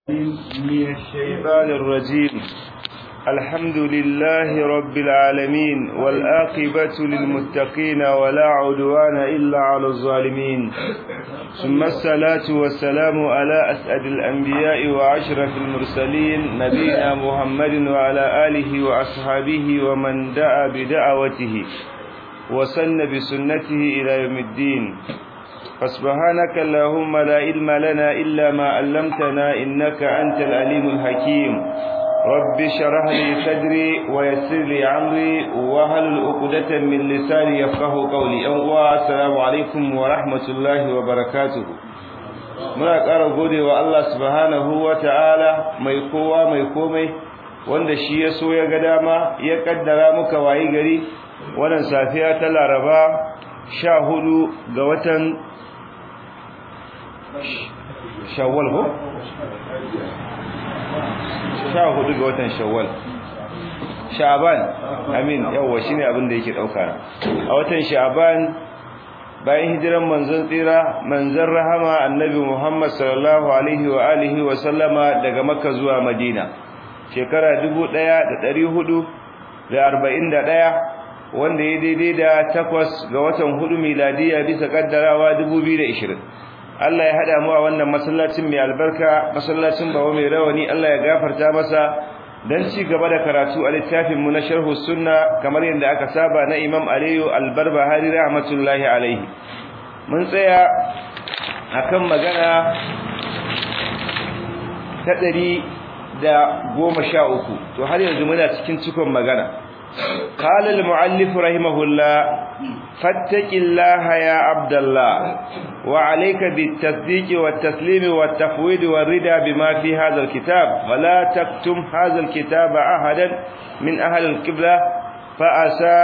من الشيطان الرجيم الحمد لله رب العالمين والآقبة للمتقين ولا عدوان إلا على الظالمين ثم الصلاة والسلام على أسعد الأنبياء وعشرة المرسلين نبينا محمد وعلى آله وأصحابه ومن دعا بدعوته وسن بسنته إلى يوم الدين فسبحانك اللهم لا علم لنا إلا ما علمتنا إنك أنت العليم الحكيم رب شرح لي صدري ويسر لي عمري وهل عقدة من لساني يفقه قولي السلام عليكم ورحمة الله وبركاته muna ƙara gode wa Allah subhanahu wa ta'ala mai kowa mai komai wanda shi ya so ya ga dama ya kaddara muka wayi gari wannan safiya ta laraba sha hudu ga watan shawwal ko sha hudu ga watan shawwal sha'ban amin yawa shine abin da yake dauka a watan sha'ban bayan hijiran manzon tsira manzon rahama annabi Muhammad sallallahu alaihi wa alihi wa sallama daga makka zuwa madina shekara 1441 wanda ya daidai da takwas ga watan hudu miladiya bisa kaddarawa 2020 Allah ya hada mu a wannan masallacin mai albarka masallacin bawo mai rawani Allah ya gafarta masa dan ci gaba da karatu a littafin mu na sharhu sunna kamar yadda aka saba na Imam Aliyu Al-Barbahari rahmatullahi alaihi mun tsaya akan magana ta ɗari da goma sha uku to har yanzu muna cikin cikon magana قال المؤلف رحمه الله فاتق الله يا عبد الله وعليك بالتصديق والتسليم والتفويض والرضا بما في هذا الكتاب ولا تكتم هذا الكتاب أحدا من أهل القبلة فأسى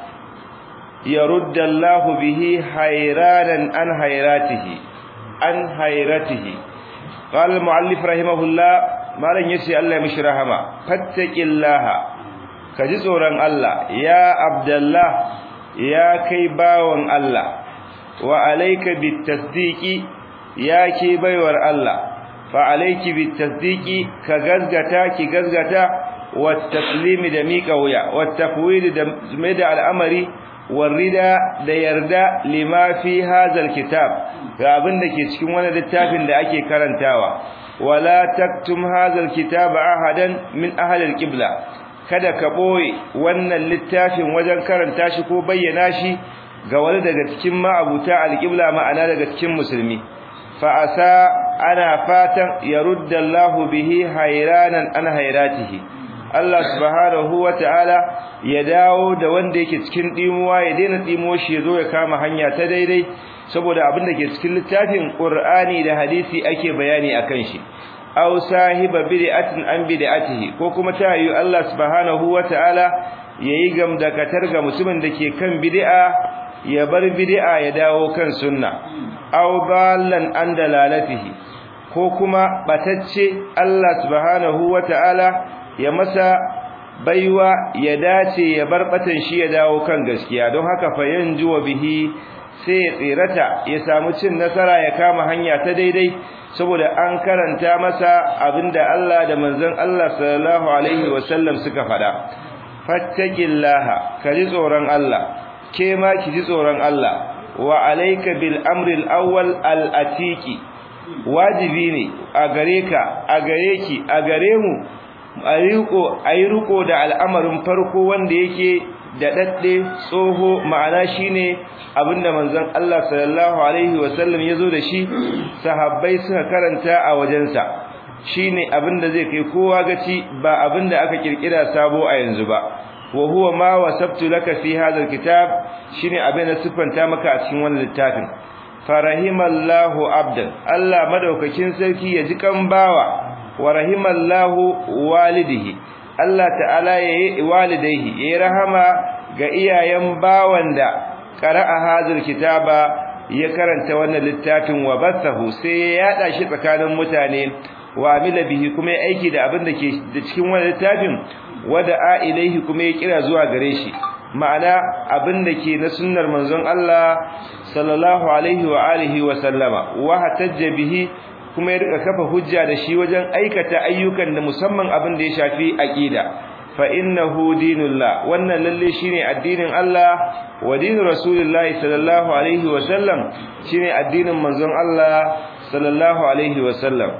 يرد الله به حيرانا عن حيراته عن حيرته قال المؤلف رحمه الله ما لن يسي الله مش رحمه فاتق الله ka ji tsoron Allah ya Abdullah ya kai bawan Allah wa alayka bitasdiqi ya ke baiwar Allah fa alayki bitasdiqi ka gazgata ki gazgata wat taslimi da mika wuya wat tafwid da mai da al'amari warida da yarda lima fi hadha kitab ga abin da ke cikin wannan littafin da ake karantawa wala taktum hadha alkitaba ahadan min ahli alqibla kada ka boye wannan littafin wajen karanta shi ko bayyana shi ga wani daga cikin ma'abuta alqibla ma'ana daga cikin musulmi fa asa ana fatan yarudda Allahu bihi hayranan an hayratihi Allah subhanahu wata'ala ya dawo da wanda yake cikin dimuwa ya daina dimo shi yazo ya kama hanya ta daidai saboda abin da ke cikin littafin Qur'ani da hadisi ake bayani akan shi aw sahiba bid'atin an bid'atihi ko kuma ta yi Allah subhanahu wataala yayi gamdakatar ga mutumin da ke kan bid'a ya bar bid'a ya dawo kan sunna aw ballan an dalalatihi ko kuma batacce Allah subhanahu wataala ya masa baiwa ya dace ya bar batan shi ya dawo kan gaskiya don haka fa yanjuwa bihi sai ya tsirata ya samu cin nasara ya kama hanya ta daidai saboda an karanta masa abinda Allah da manzon Allah sallallahu alaihi wasallam suka fada fattaqillaha kaji tsoron Allah ke ma kiji tsoron Allah wa alayka bil amri al awwal al atiqi wajibi ne a gare ka a gare ki a gare mu ayuko ayruko da al'amarin farko wanda yake da dadde tsoho ma'ana shine abinda manzon Allah sallallahu alaihi wasallam yazo da shi sahabbai suka karanta a wajensa shine abinda zai kai kowa gaci ba abinda aka kirkira sabo a yanzu ba wa huwa ma wasabtu laka fi hadha alkitab shine abinda sifanta maka a cikin wannan littafin farahimallahu abdan Allah madaukakin sarki ya ji kan bawa wa rahimallahu walidihi Allah ta'ala yayi walidaihi yayi rahama ga iyayen bawan da qara'a hadhal kitaba ya karanta wannan littafin wa bathahu sai ya yada shi tsakanin mutane wa amila bihi kuma ya aiki da abin da ke da cikin wannan littafin wada'a ilaihi kuma ya kira zuwa gare shi ma'ana abin da ke na sunnar manzon Allah sallallahu alaihi wa alihi wa sallama wa hatajja bihi kuma ya rika kafa hujja da shi wajen aikata ayyukan da musamman abin da ya shafi aqida fa innahu dinullah wannan lalle shine addinin Allah wa dinu rasulillahi sallallahu alaihi wa sallam shine addinin manzon Allah sallallahu alaihi wa sallam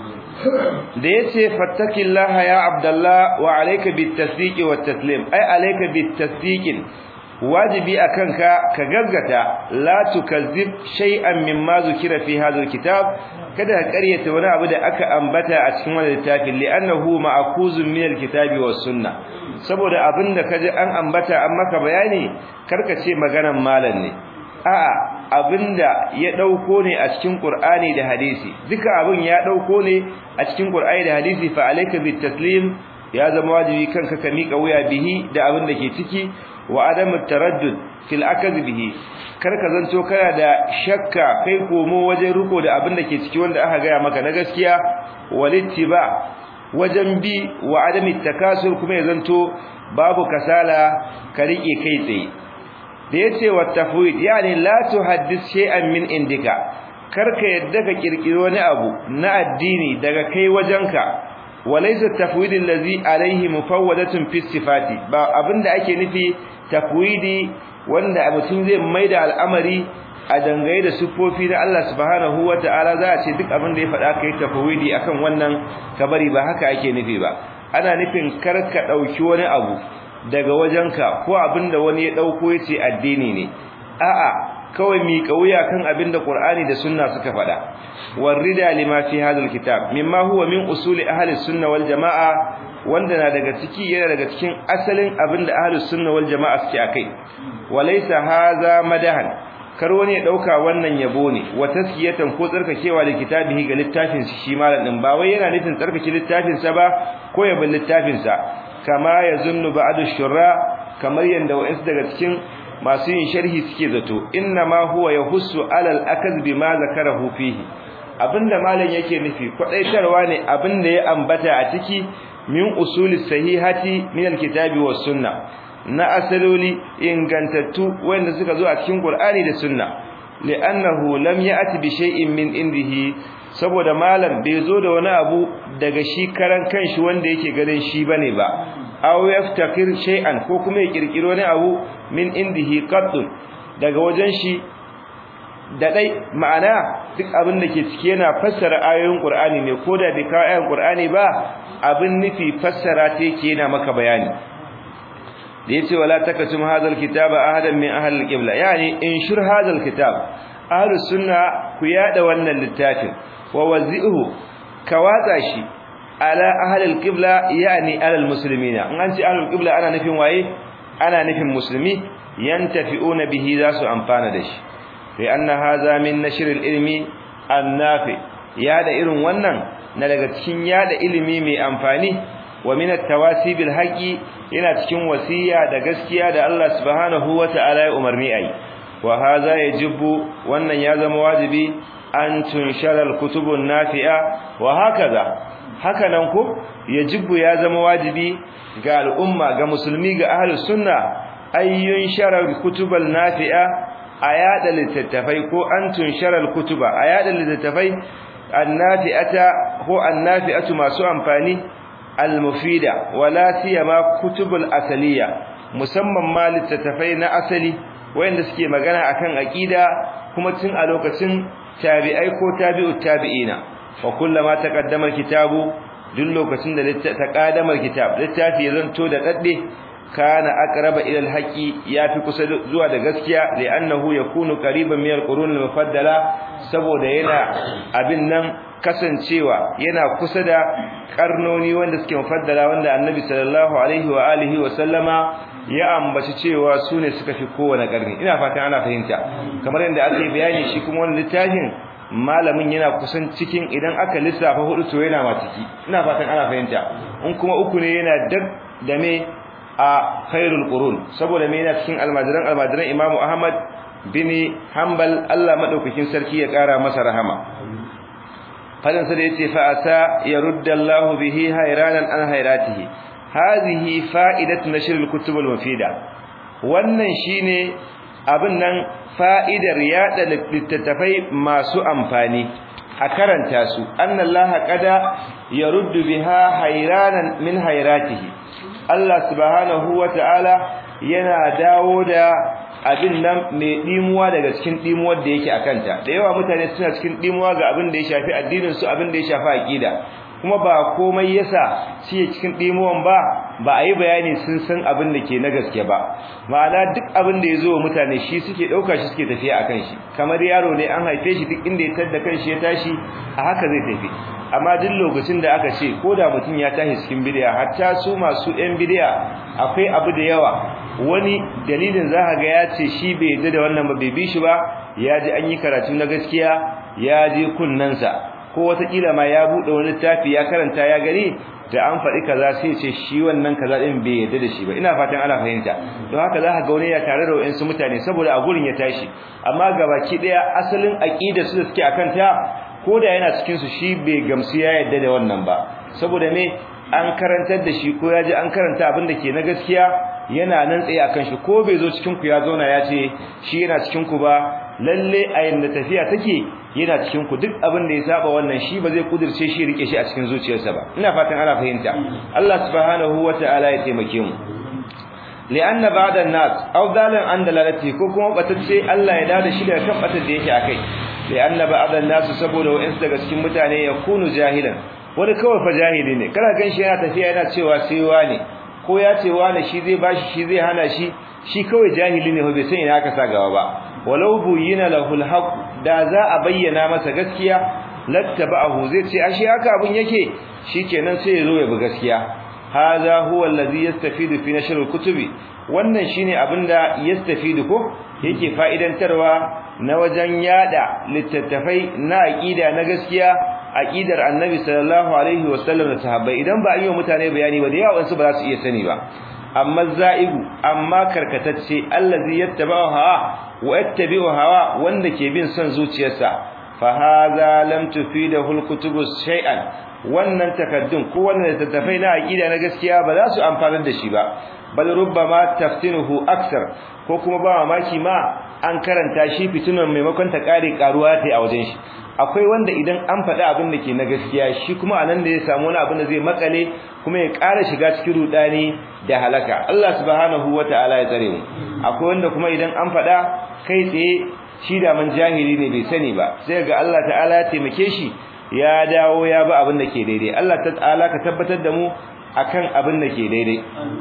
da yace fattakillaha ya abdullah wa alayka bitasdiqi wat taslim ay alayka bitasdiqin wajibi akan ka ka gaggata la tukazzib shay'an mimma zukira fi hadha alkitab kada ka ƙaryata wani abu da aka ambata a cikin wannan littafin li'annahu ma'kuzun min alkitabi was sunnah saboda abinda kaji an ambata an maka bayani karka ce maganan malam ne a'a abinda ya dauko ne a cikin Qur'ani da hadisi duka abin ya dauko ne a cikin Qur'ani da hadisi fa alayka bitaslim ya zama wajibi kanka ka mika wuya bihi da abin da ke ciki wa adamu taraddud fil akaz bihi kar ka zanto kana da shakka kai komo wajen riko da abin da ke ciki wanda aka gaya maka na gaskiya walittiba wajen bi wa adami takasur kuma ya zanto babu kasala ka rike kai tsaye da yace wa tafwid yani la tuhaddith shay'an min indika karka yadda ka kirkiri wani abu na addini daga kai wajenka walaysa tafwid allazi alayhi mufawwadatun fi sifati ba abinda ake nufi tafwidi wanda mutum zai maida al'amari a dangaye da sufofi na Allah subhanahu wata'ala za a ce duk abin da ya faɗa kai tafwidi akan wannan kabari ba haka ake nufi ba ana nufin karka dauki wani abu daga wajenka ko abinda wani ya dauko yace addini ne a'a kawai mi kauya kan abinda Qur'ani da Sunna suka faɗa warida lima fi hadal kitab mimma huwa min usuli ahli sunna wal jamaa wanda na daga ciki yana daga cikin asalin abinda ahli sunna wal jamaa suke akai walaysa hadha madahan kar wani ya dauka wannan yabo ne wa taskiyatan ko tsarkakewa da kitabihi ga littafin shi malam din ba wai yana nufin tsarkake littafin sa ba ko yabin littafin sa kama yazunnu ba'du shurra kamar yanda wa'is daga cikin masu yin sharhi suke zato inna ma huwa yahussu alal akaz bima zakarahu fihi abinda malam yake nufi kwadaitarwa ne abinda ya ambata a ciki min usuli sahihati min alkitabi was sunna na asaloli ingantattu wanda suka zo a cikin qur'ani da sunna li'annahu lam ya'ti bi shay'in min indihi saboda malam bai zo da wani abu daga shi karan kanshi wanda yake ganin shi bane ba aw yaftakir shay'an ko kuma ya kirkiro wani abu min indihi qaddun daga wajen shi da dai ma'ana duk abin da ke ciki yana fassara ayoyin Qur'ani ne ko da bai kawo ayoyin Qur'ani ba abin nufi fassara ta yake yana maka bayani da yace wala takatum hadal kitaba ahadan min ahli al-qibla yani inshur hadal kitab ahli sunna ku yada wannan littafin wa wazi'uhu ka watsa shi ala ahli al-qibla yani ala al-muslimina in an ce ahli al-qibla ana nufin waye ana nufin musulmi yantafi'una bihi za su amfana da shi fi anna hadha min nashr al-ilmi an-nafi yada irin wannan na daga cikin yada ilimi mai amfani wa min at-tawasi bil haqi yana cikin wasiya da gaskiya da Allah subhanahu wata'ala ya umarni ai wa hadha yajibu wannan ya zama wajibi an tunshara al-kutubun nafi'a wa hakaza haka nan ko yajibu ya zama wajibi ga al'umma ga musulmi ga ahlus sunna ayyun sharar kutubal nafi'a ayada littattafai ko an tunshara al-kutuba ayada littattafai annafi'ata ko annafi'atu masu amfani al-mufida wala siyama kutubul asaliya musamman ma littattafai na asali wayanda suke magana akan aqida kuma tun a lokacin tabi'ai ko tabi'ut tabi'ina wa kullama taqaddama al-kitabu duk lokacin da taqaddama al-kitab littafi ya zanto da dadde kana aqraba ila al-haqi yafi kusa zuwa da gaskiya li'annahu yakunu qariban min al-qurun al-mufaddala saboda yana abin nan kasancewa yana kusa da karnoni wanda suke mufaddala wanda annabi sallallahu alaihi wa alihi wa sallama ya ambaci cewa su ne suka fi kowane karni ina fatan ana fahimta kamar yadda aka yi bayani shi kuma wannan littafin malamin yana kusan cikin idan aka lissafa hudu to yana ma ciki ina fatan ana fahimta in kuma uku ne yana dab da me a khairul qurun saboda me yana cikin almajiran almajiran imamu ahmad bin hanbal Allah madaukakin sarki ya kara masa rahama fadin sa da yace fa asa yarudda Allah bihi hayranan an hayratihi hadhihi fa'idatu nashr al-kutub al-mufida wannan shine abin nan fa'idar yada littattafai masu amfani a karanta su annallaha qada yaruddu biha hayranan min hayratihi Allah subhanahu wata'ala yana dawo da abin nan mai dimuwa daga cikin dimuwar da yake akanta da yawa mutane suna cikin dimuwa ga abin da ya shafi addinin su abin da ya shafi aqida kuma ba komai yasa shi cikin dimuwan ba ba a yi bayani sun san abin da ke na gaske ba ma'ana duk abin da ya zo mutane shi suke ɗauka shi suke tafiya a kan shi kamar yaro ne an haife shi duk inda ya tadda kan shi ya tashi a haka zai tafi amma duk lokacin da aka ce ko da mutum ya tashi cikin bidiya hatta su masu yan bidiya akwai abu da yawa wani dalilin za ga ya ce shi bai yarda da wannan ba bai bi shi ba ya ji an yi karatu na gaskiya ya je kunnensa ko watakila ma ya buɗe wani littafi ya karanta ya gani da an faɗi kaza sai ce shi wannan kaza din bai yarda da shi ba ina fatan ana fahimta don haka za ka ga wani ya tare da wayansu mutane saboda a gurin ya tashi amma gabaki daya asalin aqida su da suke akan ta ko da yana cikin su shi bai gamsu ya yarda da wannan ba saboda me an karantar da shi ko ya ji an karanta abin da ke na gaskiya yana nan tsaye akan shi ko bai zo cikin ku ya zauna ya ce shi yana cikin ku ba lalle a yanda tafiya take yana cikin ku duk abin da ya saba wannan shi ba zai kudirce shi rike shi a cikin zuciyarsa ba ina fatan ana fahimta Allah subhanahu wataala ya taimake mu li'anna ba'da an-nas aw dalan an dalalati ko kuma batacce Allah ya dada shi daga kan batar da yake akai li'anna ba'da an-nas saboda wa'ins daga cikin mutane ya kunu jahilan wani kawai fa jahili ne kana gan shi yana tafiya yana cewa sai wani ko ya ce wani shi zai bashi shi zai hana shi shi kawai jahili ne bai san ina aka sa gaba ba walau buyina lahu alhaq da za a bayyana masa gaskiya lattaba'ahu zai ce ashe haka abun yake shikenan sai ya zo ya bi gaskiya hadha huwa allazi yastafidu fi nashr alkutubi wannan shine abinda yastafidu ko yake fa'idantarwa na wajen yada littattafai na aqida na gaskiya aqidar annabi sallallahu alaihi wasallam da sahabbai idan ba a yi wa mutane bayani ba da yawa su ba za su iya sani ba amma za'igu amma karkatacce allazi yattaba'u hawa wa yattabi'u hawa wanda ke bin son zuciyarsa fa hadha lam tufidahu alkutubu shay'an wannan takaddun ko wannan tattafai na aqida na gaskiya ba za su amfanar da shi ba bal rubbama taftinuhu aksar ko kuma ba mamaki ma an karanta shi fitunan maimakon ta kare karuwa ta a wajen shi akwai wanda idan an faɗi abin da ke na gaskiya shi kuma anan da ya samu wani abin da zai makale kuma ya ƙara shiga cikin rudani da halaka Allah subhanahu wataala ya tsare mu akwai wanda kuma idan an faɗa kai tsaye shi da man jahili ne bai sani ba sai ga Allah ta'ala ya taimake shi ya dawo ya bi abin da ke daidai Allah ta'ala ka tabbatar da mu akan abin da ke daidai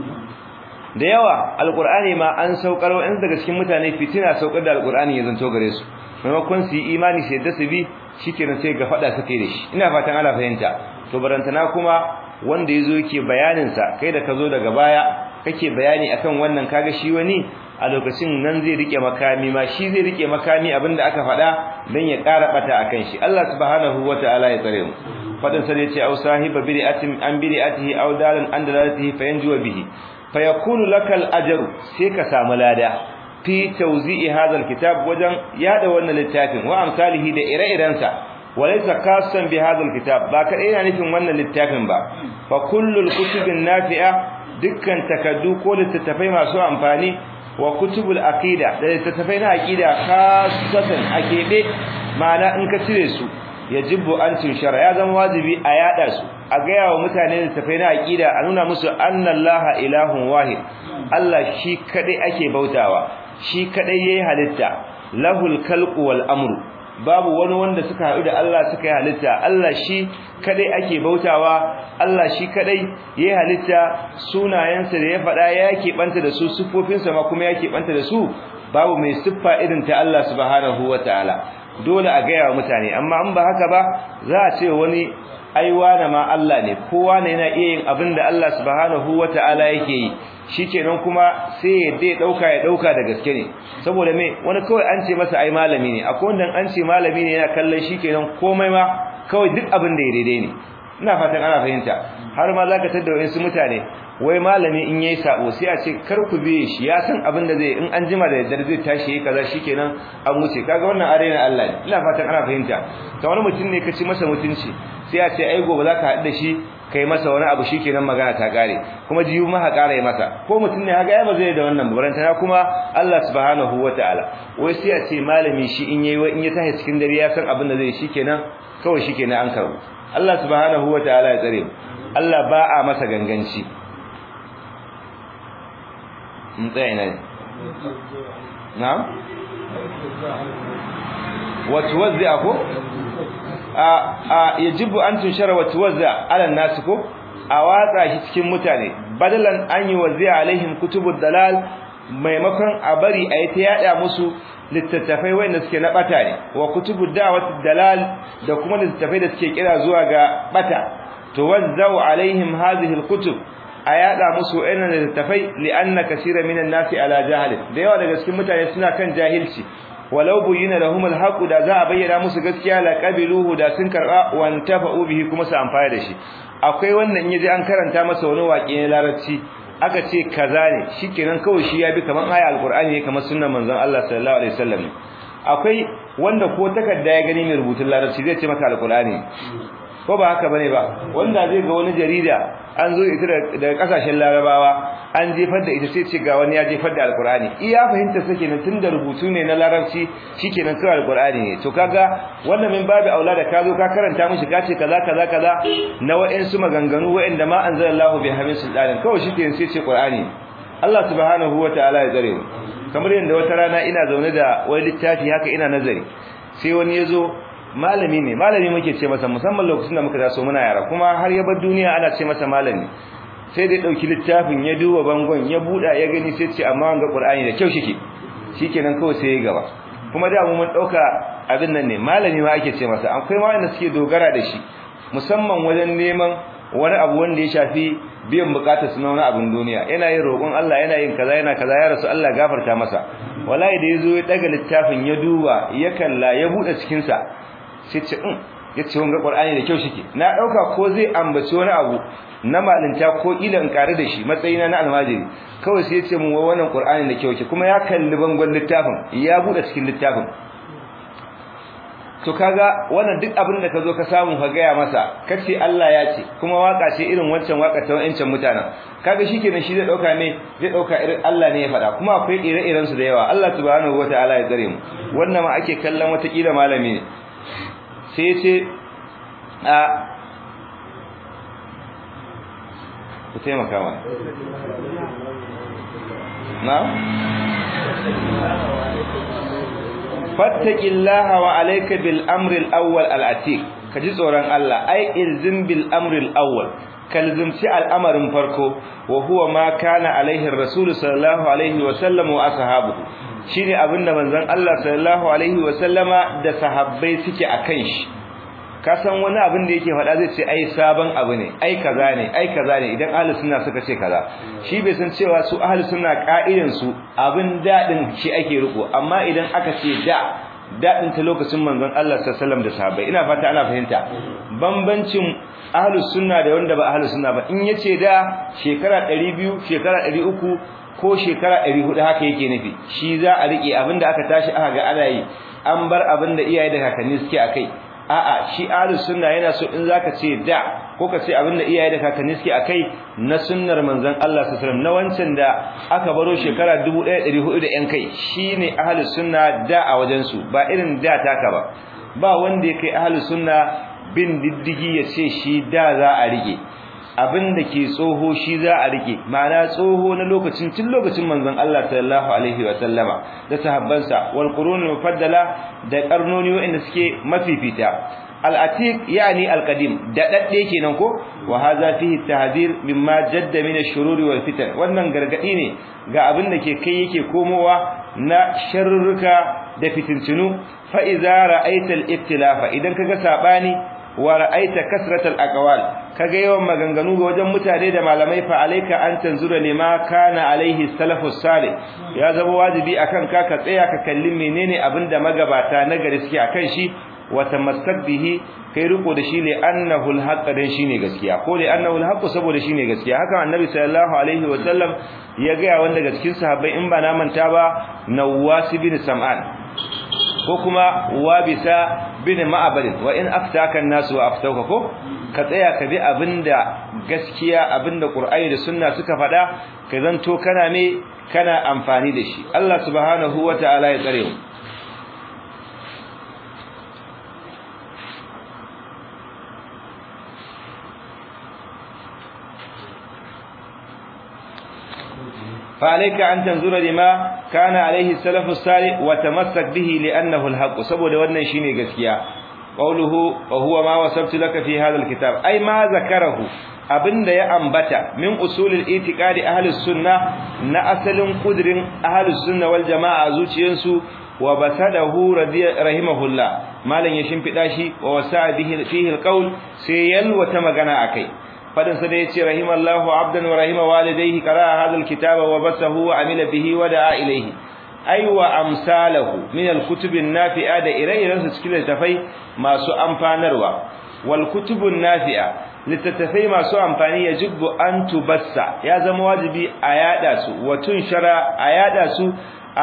da yawa alqur'ani ma an saukar wa daga cikin mutane fitina saukar da alqur'ani ya zanto gare su maimakon su yi imani sai da su bi shikenan sai ga fada suke da shi ina fatan ana fahimta to barantana kuma wanda yazo yake bayanin sa kai da kazo daga baya kake bayani akan wannan kaga shi wani a lokacin nan zai rike makami ma shi zai rike makami abinda aka fada dan ya ƙara bata akan shi Allah subhanahu wataala ya tsare mu fadin sa yace au sahiba bid'atin an bid'atihi aw dalan an dalalatihi fayanju bihi fayakunu lakal ajru sai ka samu lada fi tawzi'i hadha alkitab wajen yada wannan littafin wa amsalihi da ire-irensa walaysa khassan bi hadha alkitab ba ka ina nufin wannan littafin ba fa kullul kutubin nafi'a dukkan takaddu ko littattafai masu amfani wa kutubul aqida da littattafai na aqida khassatan akebe ma'ana in ka cire su yajibu an tunshara ya zama wajibi a yada su a gaya wa mutane littattafai na aqida a nuna musu annallaha ilahun wahid Allah shi kadai ake bautawa shi kadai yayi halitta lahul khalqu wal amru babu wani wanda suka haɗu da Allah suka yi halitta Allah shi kadai ake bautawa Allah shi kadai yayi halitta sunayensa da ya faɗa ya banta da su siffofinsa ma kuma ya banta da su babu mai siffa irin ta Allah subhanahu wataala dole a gaya wa mutane amma an ba haka ba za a ce wani aiwa na ma Allah ne kowa ne yana iya yin abin da Allah subhanahu wataala yake yi shikenan kuma sai ya dai dauka ya dauka da gaske ne saboda me wani kawai an ce masa ai malami ne akwai wanda an ce malami ne yana kallon shikenan komai ma kawai duk abin da ya daidai ne ina fatan ana fahimta har ma zaka tada wayansu mutane wai malami in yayi sabo sai a ce kar ku biye shi ya san abin da zai in an jima da daddare zai tashi yayi kaza shikenan an wuce kaga wannan arena Allah ne ina fatan ana fahimta to wani mutum ne kace masa mutunci sai a ce ai gobe zaka haɗu da shi kai masa wani abu shikenan magana ta kare kuma jiyu ma ha kare masa ko mutum ne haka ya ba zai da wannan barantana kuma Allah subhanahu wataala wai sai a ce malami shi in yayi in ya tashi cikin dare ya san abin da zai shikenan kawai shikenan an karbu Allah subhanahu wataala ya tsare mu Allah ba a masa ganganci in tsaye ne na'am wa tuwazza ko a a yajibu an tunshara wa tuwazza ala nas ko a watsa shi cikin mutane badalan an yi wazza alaihim kutubud dalal maimakon a bari a yi ta yada musu littattafai wanda suke na bata ne wa kutubud da'wat dalal da kuma littattafai da suke kira zuwa ga bata to wazzau alaihim hadhihi alkutub a yada musu wa'annan littattafai li'anna kaseera minan nasi ala jahil da yawa daga cikin mutane suna kan jahilci walau buyina lahum alhaqu da za a bayyana musu gaskiya la qabiluhu da sun karba wan tafa'u bihi kuma su amfana da shi akwai wannan yaji an karanta masa wani waƙe na larabci aka ce kaza ne shikenan kawai shi ya bi kaman aya alqur'ani ne kamar sunnar manzon Allah sallallahu alaihi wasallam akwai wanda ko takarda ya gani mai rubutun larabci zai ce maka alqur'ani ko ba haka bane ba wanda zai ga wani jarida an zo ita daga kasashen larabawa an jefar da ita sai ce ga wani ya jefar da alqur'ani iya fahimta sake nan tunda rubutu ne na larabci shikenan kawai alqur'ani ne to kaga wannan min babu aula da ka zo ka karanta mishi ka ce kaza kaza kaza na wa'ansu maganganu wa'anda ma anzalallahu bi hamin sultanin kawai shikenan sai ce qur'ani Allah subhanahu wataala ya tsare mu kamar yadda wata rana ina zaune da wani littafi haka ina nazari sai wani ya zo malami ne malami muke ce masa musamman lokacin da muka taso muna yara kuma har ya bar duniya ana ce masa malami sai dai dauki littafin ya duba bangon ya buda ya gani sai ce amma wanga qur'ani da kyau shike shikenan kawai sai ya gaba kuma da mu mun dauka abin nan ne malami ma ake ce masa akwai ma wanda suke dogara da shi musamman wajen neman wani abu wanda ya shafi biyan bukatar su na wani abin duniya yana yin roƙon Allah yana yin kaza yana kaza ya rasu Allah gafarta masa wallahi da yazo ya daga littafin ya duba ya kalla ya bude cikin sa sai ce in yace wanga qur'ani da kyau shike na dauka ko zai ambaci wani abu na malinta ko ilan kare da shi matsayina na almajiri kawai sai yace mun wannan qur'ani da kyau kuma ya kalli bangon littafin ya bude cikin littafin to kaga wannan duk abin da kazo ka samu ka gaya masa kace Allah ya ce kuma waka ce irin wancan waka ta wancan mutanen kaga shikenan shi zai dauka ne zai dauka irin Allah ne ya faɗa kuma akwai ire-iren su da yawa Allah subhanahu wataala ya tsare mu wannan ma ake kallon wata kila malami ne sai ya ce a ku taimaka mana na fattaqillaha wa alayka bil amri al awwal al atiq kaji tsoron Allah ai ilzim bil amri al awwal kalzimci al'amarin farko wa huwa ma kana alaihi rasul sallallahu alaihi wa sallam wa ashabuhu shine abinda manzon Allah sallallahu alaihi wa sallama da sahabbai suke akan shi ka san wani abin da yake faɗa zai ce ai sabon abu ne ai kaza ne ai kaza ne idan ahlus sunna suka ce kaza shi bai san cewa su ahlus sunna ka'idan su abin dadin shi ake riko amma idan aka ce da dadin ta lokacin manzon Allah sallallahu alaihi wasallam da sahabbai ina fata ana fahimta bambancin ahlus sunna da wanda ba ahlus sunna ba in yace da shekara 200 shekara 300 ko shekara 400 haka yake nufi shi za a rike abinda aka tashi aka ga ana yi an bar abinda iyaye da kakanni suke akai a'a shi ahlus sunna yana so in zaka ce da ko ka ce abinda iyaye da kakanni suke akai na sunnar manzon Allah sallallahu alaihi wasallam na wancan da aka baro shekara 1400 da yan kai shine ahlus sunna da a wajen su ba irin da taka ba ba wanda ya kai ahlus sunna bin diddigi ya ce shi da za a rike abin da ke tsoho shi za a rike ma'ana tsoho na lokacin tun lokacin manzon Allah sallallahu alaihi wa sallama da sahabbansa wal qurun mufaddala da karnoni wanda suke mafifita al-atiq yani al-qadim da dadde kenan ko wa hadha fihi tahdhir mimma jadda min ash-shururi wal fitan wannan gargadi ne ga abin da ke kai yake komowa na sharruka da fitintunu fa idza ra'aita al-ibtilafa idan kaga sabani wa ra'aita kasratal aqwal kaga yawan maganganu ga wajen mutane da malamai fa alayka an tanzura lima kana alaihi salafus salih ya zama wajibi akan ka ka tsaya ka kalli menene abinda magabata na gari suke akan shi wa tamassak bihi kai riko da shi ne annahu alhaq dan shine gaskiya ko da annahu alhaq saboda shine gaskiya haka annabi sallallahu alaihi wa sallam ya ga wanda daga cikin sahabbai in ba na manta ba nawas bin sam'an ko kuma wabisa bin ma'abadin wa in aftaka an-nas wa aftauka ko ka tsaya ka bi abinda gaskiya abinda qur'ani da sunna suka faɗa ka zanto kana me kana amfani da shi Allah subhanahu wataala ya tsare mu fa alayka an tanzura lima kana alayhi salafu salih wa tamassak bihi li'annahu al-haqq saboda wannan shine gaskiya qawluhu wa huwa ma wasabtu laka fi hadha al-kitab ay ma zakarahu abinda ya ambata min usulul itiqadi ahlus sunna na asalin kudrin ahlus sunna wal jamaa zuciyansu wa basadahu rahimahullah malan ya shimfida shi wa wasa bihi fihi alqaul sai yalwata magana akai fadin sa da yace rahimallahu abdan wa rahima walidayhi qara hadha alkitaba wa basahu wa amila bihi wa da'a ilayhi ay wa amsalahu min alkutub an-nafi'a da ire-iren su cikin littafai masu amfanarwa wal kutubun nafi'a littattafai masu amfani ya jibbu an tubassa ya zama wajibi a yada su wa tunshara a yada su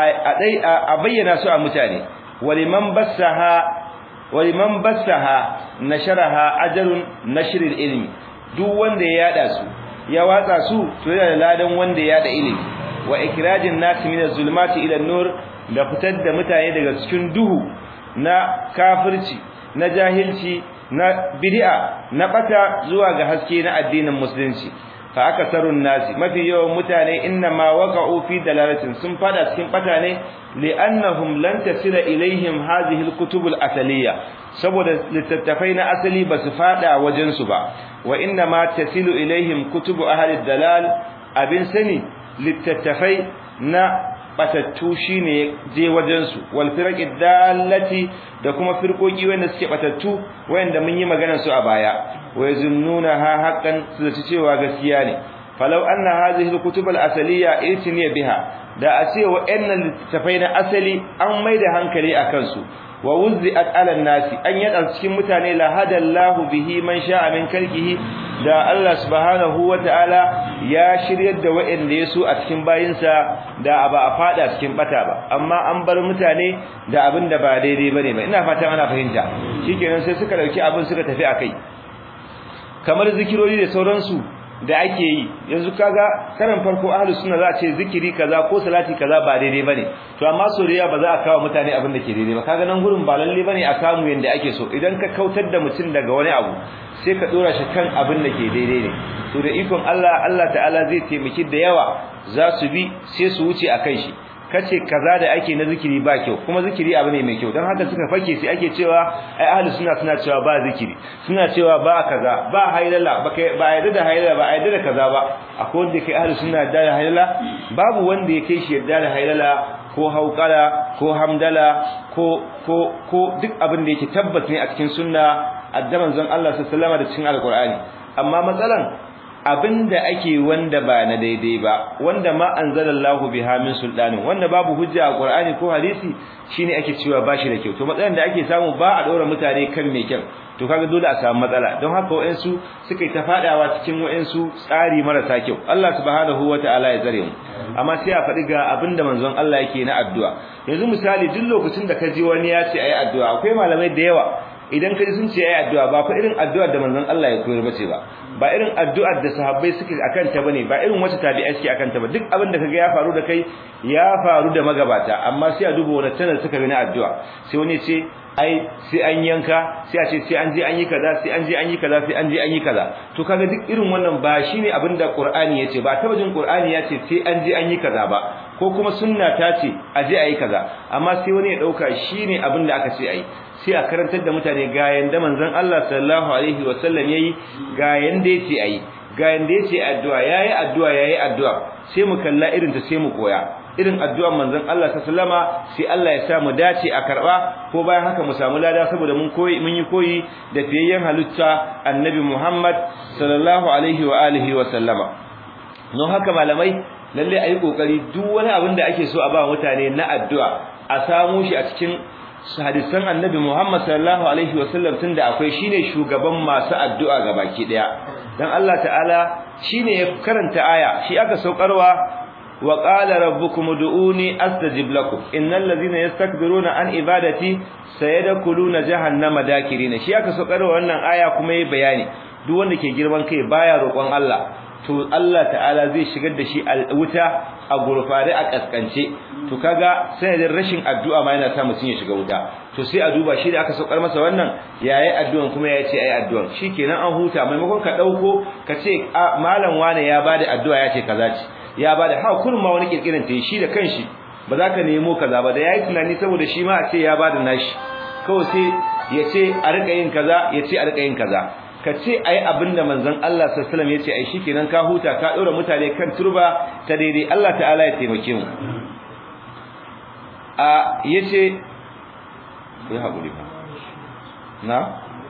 a bayyana su a mutane waliman bassaha waliman bassaha nasharaha ajrun nashril ilmi duk wanda ya yada su ya watsa su to yana da ladan wanda ya yada ilimi wa ikrajin nas min az-zulumati ila an-nur da fitar da mutane daga cikin duhu na kafirci na jahilci na bid'a na bata zuwa ga haske na addinin musulunci fa akasarun nasi mafi yawan mutane inna ma waqa'u fi dalalatin sun fada cikin bata ne li'annahum lan tasila ilaihim hadhihi al-kutub al-asaliya saboda littattafai na asali ba su fada wajen su ba wa inna ma tasilu ilaihim kutubu ahli dalal abin sani littattafai na batattu shine je wajen su wal firaqi dallati da kuma firqoki wanda suke batattu wanda mun yi maganar su a baya wa yazunnuna ha haqqan su zaci cewa gaskiya ne falau anna hadhihi alkutub alasaliya itiniya biha da a ce wa'annan littafai na asali an maida hankali akan su wa wuzzi'at ala nasi an yada cikin mutane la hadallahu bihi man sha'a min kalkihi da Allah subhanahu wata'ala ya shiryar da wa'anda yaso a cikin bayinsa da ba a fada cikin bata ba amma an bar mutane da abin da ba daidai bane ba ina fatan ana fahimta shikenan sai suka dauki abin suka tafi akai kamar zikirori da sauransu da ake yi yanzu kaga karan farko ahlus sunna za a ce zikiri kaza ko salati kaza ba daidai bane to amma soriya ba za a kawo mutane abin da ke daidai ba kaga nan gurin ba lalle bane a kamu yanda ake so idan ka kautar da mutum daga wani abu sai ka dora shi kan abin da ke daidai ne to da ikon Allah Allah ta'ala zai taimaki da yawa za su bi sai su wuce akan shi kace kaza da ake na zikiri ba kyau kuma zikiri abu ne mai kyau dan haka suka fake sai ake cewa ai ahlus sunna suna cewa ba zikiri suna cewa ba kaza ba haylala ba kai ba yadda da haylala ba yadda da kaza ba akwai wanda kai ahlus sunna da haylala babu wanda ya kai shi yadda da haylala ko hauqala ko hamdala ko ko ko duk abin da yake tabbas ne a cikin sunna addaman zan Allah sallallahu alaihi wasallam da cikin alqur'ani amma matsalan abinda ake wanda ba na daidai ba wanda ma anzalallahu biha min sultanin wanda babu hujja a Qur'ani ko hadisi shine ake cewa bashi da kyau to matsalan da ake samu ba a dora mutane kan mai kyau to kaga dole a samu matsala don haka wayansu suka yi ta fadawa cikin wayansu tsari marasa kyau Allah subhanahu wataala ya tsare mu amma sai a faɗi ga abinda manzon Allah yake na addu'a yanzu misali duk lokacin da ka ji wani ya ce ayi addu'a akwai malamai da yawa idan kaji sun ce ayi addu'a ba fa irin addu'ar da manzon Allah ya koyar bace ba ba irin addu'ar da sahabbai suke akan ta bane ba irin wacce tabi'ai suke akan ta ba duk abin da kaga ya faru da kai ya faru da magabata amma sai a duba wani channel suka bi na addu'a sai wani ce ai sai an yanka sai a ce sai an je an yi kaza sai an je an yi kaza sai an je an yi kaza to kaga duk irin wannan ba shine abin da Qur'ani yace ba taba jin Qur'ani yace sai an je an yi kaza ba ko kuma sunna ta ce a je a yi kaza amma sai wani ya dauka shine abin da aka ce ai sai a karantar da mutane ga yanda manzon Allah sallallahu alaihi wasallam yayi ga yanda yace ayi ga yanda yace addu'a yayi addu'a yayi addu'a sai mu kalla irin ta sai mu koya irin addu'ar manzon Allah sallama sai Allah ya sa mu dace a karba ko bayan haka mu samu lada saboda mun koyi mun yi koyi da fiyayyen halitta annabi Muhammad sallallahu alaihi wa alihi wa sallama don haka malamai lalle ayi kokari duk wani abin da ake so a ba mutane na addu'a a samu shi a cikin hadisan annabi Muhammad sallallahu alaihi wasallam tunda akwai shine shugaban masu addu'a gabaki daya dan Allah ta'ala shine ya karanta aya shi aka saukarwa wa qala rabbukum ud'uni astajib lakum innal ladhina yastakbiruna an ibadati sayadkhuluna jahannama dakirin shi aka saukarwa wannan aya kuma yayi bayani duk wanda ke girman kai baya roƙon Allah to Allah ta'ala zai shigar da shi wuta a gurfare a kaskance to kaga sanadin rashin addu'a ma yana sa mutun ya shiga wuta to sai a duba shi da aka saukar masa wannan yayi addu'an kuma ya ce ayi addu'an shikenan an huta maimakon ka dauko ka ce malam wane ya bada addu'a ya ce kaza ce ya bada ha kullum ma wani kirkirin ta shi da kanshi ba za ka nemo kaza ba da yayi tunani saboda shi ma a ce ya bada nashi kawai sai ya ce a rika yin kaza ya ce a rika yin kaza ka ce ai abinda manzon Allah sallallahu alaihi wasallam ya ce ai shikenan ka huta ka dora mutane kan turba ta daidai Allah ta'ala ya taimake mu a yace ya haƙuri ba na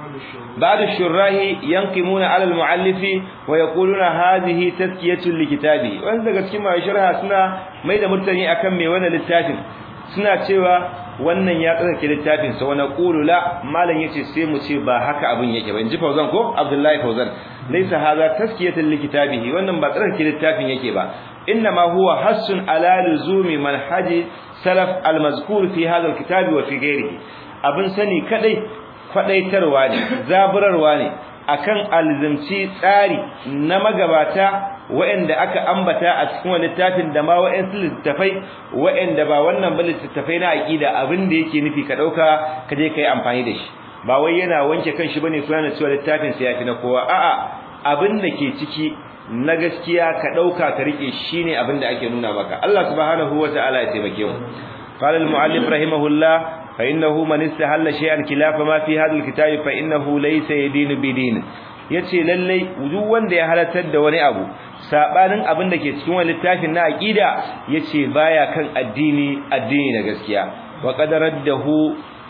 بعد الشراح ينقمون على المؤلف ويقولون هذه تزكيه لكتابه wanda daga cikin mai sharha suna mai da murtani akan mai wannan littafin suna cewa wannan ya tsarki littafin sa wana qulu la malan yace sai mu ce ba haka abin yake ba inji Fauzan ko Abdullahi Fauzan laysa hadha tazkiyatan likitabihi wannan ba tsarki littafin yake ba inma huwa hassun ala luzumi manhaji salaf almazkur fi hadha alkitabi wa fi ghairihi abin sani kadai kwadaitarwa ne zaburarwa ne akan alzimci tsari na magabata waɗanda aka ambata a cikin wani littafin da ma waɗansu littafai waɗanda ba wannan ba littafai na aqida abin da yake nufi ka dauka ka je kai amfani da shi ba wai yana wanke kanshi bane ko yana cewa littafin sa yafi na kowa a'a abin da ke ciki na gaskiya ka dauka ka rike shine abin da ake nuna maka Allah subhanahu wataala ya taimake mu قال المؤلف رحمه الله فإنه من استحل شيئا خلاف ما في هذا الكتاب فإنه ليس يدين بدين yace lallai duk wanda ya halartar da wani abu sabanin abin da ke cikin wani littafin na aqida yace baya kan addini addini na gaskiya wa qadaraddahu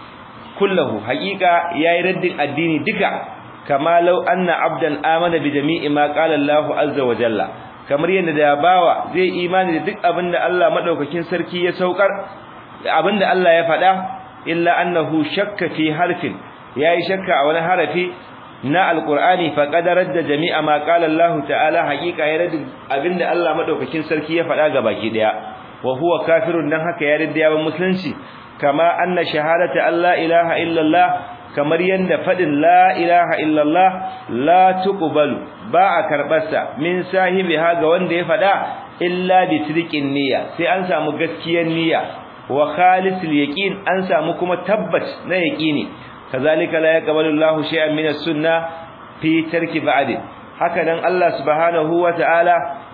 kullahu haqiqa yayi raddin addini duka kama law anna abdan amana bi jami'i ma qala Allahu azza wa jalla kamar yadda da bawa zai imani da duk abin da Allah madaukakin sarki ya saukar abinda Allah ya faɗa illa annahu shakka fi harfin yayi shakka a wani harafi na alqur'ani fa qadarar da jami'a ma qala Allah ta'ala haqiqa ya radi abinda Allah madaukakin sarki ya faɗa ga baki daya wa huwa kafirun dan haka ya radi yawan musulunci kama anna shahadata alla ilaha illa Allah kamar yanda fadin la ilaha illa Allah la tuqbalu ba a karbarsa min sahibiha ga wanda ya faɗa illa bi sidqin niyya sai an samu gaskiyar niyya wa khalisul yaqin an samu kuma tabbat na yaqini kazalika la yaqbalu Allahu shay'an min as-sunnah fi tarki ba'd haka dan Allah subhanahu wa ta'ala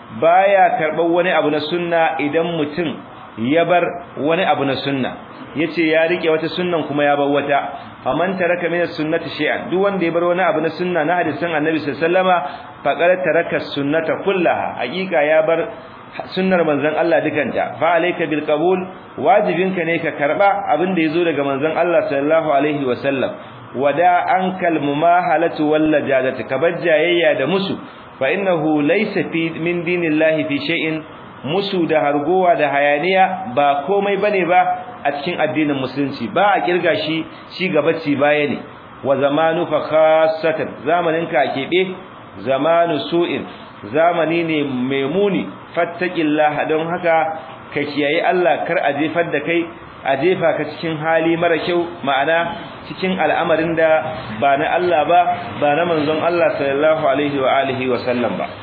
baya karban wani abu na sunna idan mutum ya bar wani abu na sunna yace ya rike wata sunnan kuma ya bar wata faman taraka min as-sunnati shay'an duk wanda ya bar wani abu na sunna na hadisin Annabi sallallahu alaihi wasallama faqad taraka as-sunnata kullaha hakika ya bar sunnar manzon Allah dukanta fa alayka bil qabul wajibinka ne ka karba abin da yazo daga manzon Allah sallallahu alaihi wasallam wada ankal mumahalatu wal lajadati kabajjayya da musu fa innahu laysa fi min dinillahi fi shay'in musu da hargowa da hayaniya ba komai bane ba a cikin addinin musulunci ba a kirga shi shi gabaci baya ne wa zamanu fa khassatan zamanin ka kebe zamanu su'in zamani ne mai muni fattaqillaha don haka ka kiyaye Allah kar a jefar da kai a jefa ka cikin hali mara kyau ma'ana cikin al'amarin da ba na Allah ba ba na manzon Allah sallallahu alaihi wa alihi wa sallam ba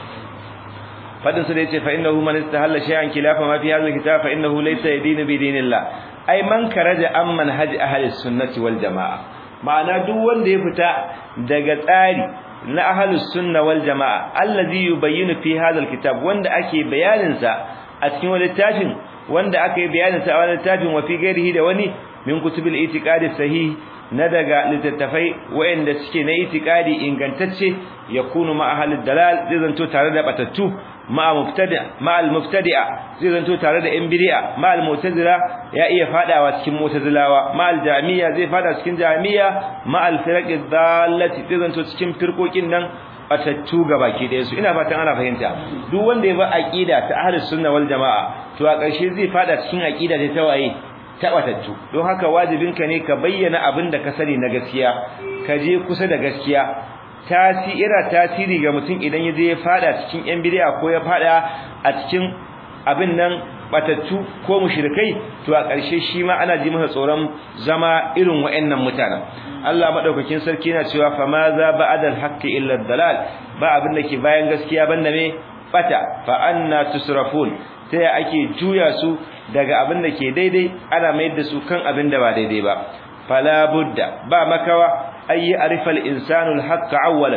fadin su da yace fa innahu man istahalla shay'an khilafa ma fi hadha alkitab fa innahu laysa yadinu bi dinillah ai man karaja an manhaj ahli sunnati wal jamaa ma'ana duk wanda ya fita daga tsari na ahlus sunna wal jamaa allazi yubayyinu fi hadha alkitab wanda ake bayanin sa a cikin wani littafin wanda aka yi bayanin sa a wani littafin wa fi gairihi da wani min kutubil itiqadi sahih na daga littattafai wayanda suke na itiqadi ingantacce yakunu ma ahlud dalal zai zanto tare da batattu ma mubtadi' ma al mubtadi'a zai zanto tare da yan bid'a ma al mu'tazila ya iya fadawa cikin mu'tazilawa ma al jami'a zai fada cikin jami'a ma al firaqi dallati zai zanto cikin firqokin nan batattu baki ɗaya su ina fatan ana fahimta duk wanda ya ba aqida ta ahlus sunna wal jamaa to a ƙarshe zai fada cikin aqida ta tawaye ta batattu don haka wajibinka ne ka bayyana abin da ka sani na gaskiya ka je kusa da gaskiya tasira tasiri ga mutum idan ya je ya fada cikin yan bid'a ko ya fada a cikin abin nan batattu ko mushrikai to a ƙarshe shi ma ana ji masa tsoron zama irin waɗannan mutanen Allah madaukakin sarki yana cewa fa ma za ba'da al-haqqi illa dalal ba abin da ke bayan gaskiya banda me bata fa anna tusrafun sai ake juya su daga abin da ke daidai ana mayar da su kan abin da ba daidai ba fala budda ba makawa ayi arifal insanu al-haqqa awwalan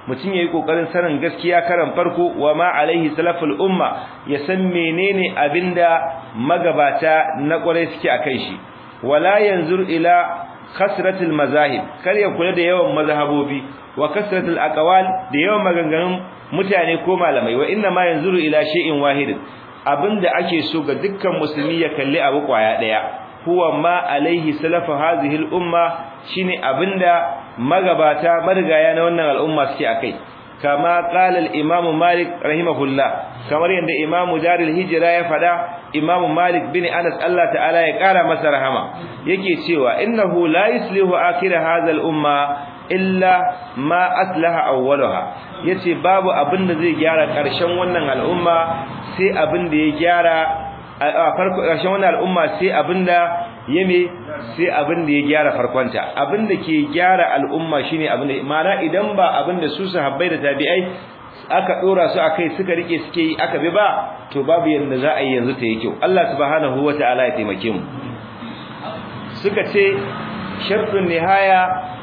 mutum yayi kokarin sanin gaskiya karan farko wa ma alaihi salaful umma ya san menene abinda magabata na kwarai suke akai shi wala yanzur ila kasratul mazahib kar ya kula da yawan mazhabobi wa kasratul aqwal da yawan maganganun mutane ko malamai wa inna ma yanzuru ila shay'in wahid abinda ake so ga dukkan musulmi ya kalli abu kwaya daya huwa ma alaihi salafu hadhihi al-umma shine abinda magabata marigaya na wannan al'umma suke akai kama qala al-imam malik rahimahullah kamar yanda imam darul hijra ya fada imam malik bin anas Allah ta'ala ya kara masa rahama yake cewa innahu la yuslihu akhir hadha al-umma illa ma aslaha awwalaha yace babu abin da zai gyara karshen wannan al'umma sai abin da ya gyara a farko karshen wannan al'umma sai abin da yame sai abin da ya gyara farkonta abin da ke gyara al'umma shine abin da mana idan ba abin da su sahabbai da tabi'ai aka dora su akai suka rike suke yi aka bi ba to babu yanda za a yi yanzu ta yi kyau Allah subhanahu wataala ya taimake mu suka ce shartun nihaya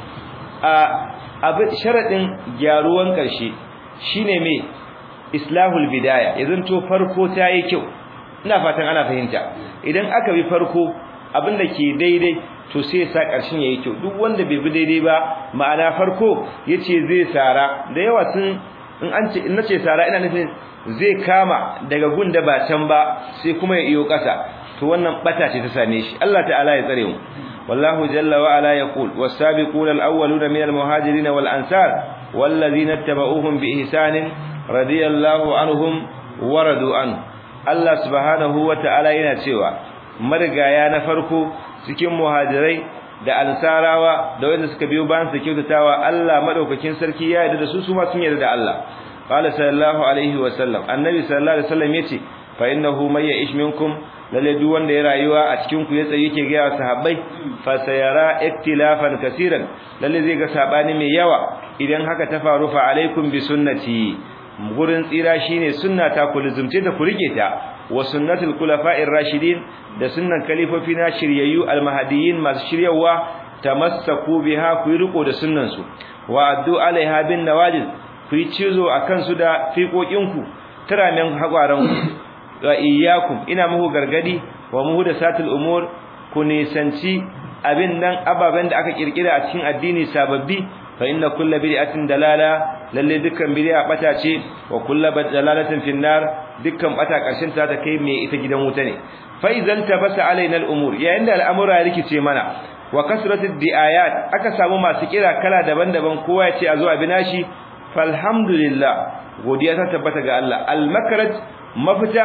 a abin sharadin gyaruwan karshe shine me islahul bidaya yanzu to farko ta yi kyau ina fatan ana fahimta idan aka bi farko abin da ke daidai to sai sa ƙarshen yayi kyau duk wanda bai bi daidai ba ma'ana farko yace zai sara da yawa sun in an ce in nace sara ina nufin zai kama daga gunda ba can ba sai kuma ya iyo ƙasa to wannan bata ce ta same shi Allah ta'ala ya tsare mu wallahu jalla wa ala yaqul was-sabiquna al-awwaluna min al-muhajirin wal-ansar wallazina ittaba'uuhum bi ihsanin radiyallahu anhum wa radu an Allah subhanahu wa ta'ala yana cewa marigaya na farko cikin muhajirai da ansarawa da wanda suka biyo bayan su kyautatawa Allah madaukakin sarki ya yarda da su su ma sun yarda da Allah qala sallallahu alaihi wa sallam annabi sallallahu alaihi wasallam yace fa innahu may ya'ish minkum lalle duk wanda ya rayuwa a cikin ku ya tsaye yake ga sahabbai fa sayara iktilafan kaseeran lalle zai ga sabani mai yawa idan haka ta faru fa alaikum bi sunnati gurin tsira shine sunna ta ku lizumce da ku rike ta wa sunnatul khulafa'ir rashidin da sunnan kalifofi na shiryayyu almahdiyin masu shiryawa tamassaku biha ku riko da sunnan su wa addu alaiha bin nawajid ku yi cizo akan su da fiƙoƙin ku tiramen hagwaran ku wa iyyakum ina muku gargadi wa muhdathatul umur ku nisanci abin nan ababen da aka kirkira a cikin addini sababbi fa inna kullu bid'atin dalala lalle dukkan bid'a bata ce wa kullu dalalatin finnar dukkan bata karshen ta ta kai me ita gidan wuta ne fa idzal tabasa alaina al-umur yayin da al'amura rikice mana wa kasratid diayat aka samu masu kira kala daban-daban kowa ya ce a zo a binashi falhamdulillah godiya ta tabbata ga Allah al-makraj mafita